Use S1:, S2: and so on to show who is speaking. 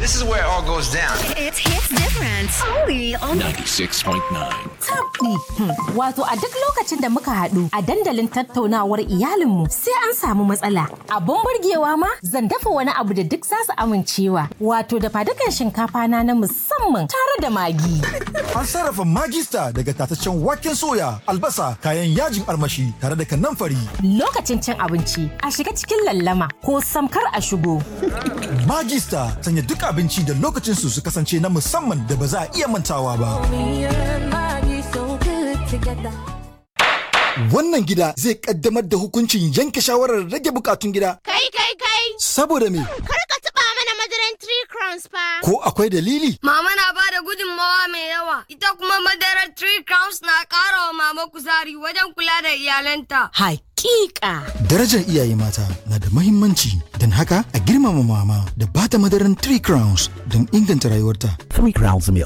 S1: This is where it all goes down.
S2: It's hits different. Only on
S3: 96.9.
S4: tabdi. Wato a duk lokacin da muka haɗu a dandalin tattaunawar iyalinmu sai an samu matsala. Abun burgewa ma zan dafa wani abu da duk za su amincewa. Wato da fadukan shinkafa na na musamman tare da magi.
S5: An sarrafa magista daga tataccen waken soya, albasa, kayan yajin armashi tare da kanamfari.
S4: Lokacin cin abinci a shiga cikin lallama ko samkar a shigo.
S5: Magista sanya duk abinci da lokacin su su kasance na musamman da ba za a iya mantawa ba. Wannan gida zai kaddamar da hukuncin yanke shawarar rage bukatun gida.
S6: Kai kai kai!
S5: Saboda me?
S6: Kar ka taɓa mana madaran three crowns fa!
S5: Ko akwai dalili?
S7: Mama na ba da gudunmawa mai yawa, ita kuma madarar Three Crowns na ƙara wa mama kuzari wajen kula da iyalanta.
S4: Hakika.
S5: Darajar iyaye mata na da mahimmanci don haka a girmama mama da bata madaran Three Crowns don inganta rayuwarta.
S3: Three Crowns Milk.